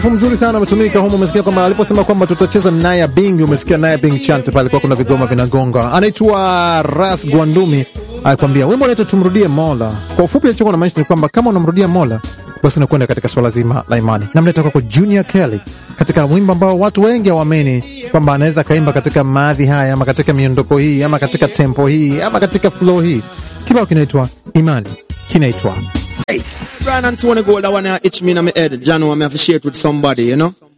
mzuri sana umetumika humu. Umesikia kwamba aliposema kwamba tutacheza Naya Bing, umesikia Naya Bing chant pale, kwa kuna vigoma vinagonga. Anaitwa Ras Gwandumi alikwambia wimbo unaitwa tumrudie Mola. Kwa ufupi, alichokuwa namaanisha ni kwamba kama unamrudia Mola basi unakwenda katika swala zima la imani. Namleta kwako Junior Kelly katika wimbo ambao watu wengi hawaamini kwamba anaweza kaimba katika maadhi haya ama katika miondoko hii ama katika tempo hii ama katika flow hii. Kibao kinaitwa Imani, kinaitwa Brian Anthony Gold, I wanna itch me in my head. John, want me to share it with somebody, you know?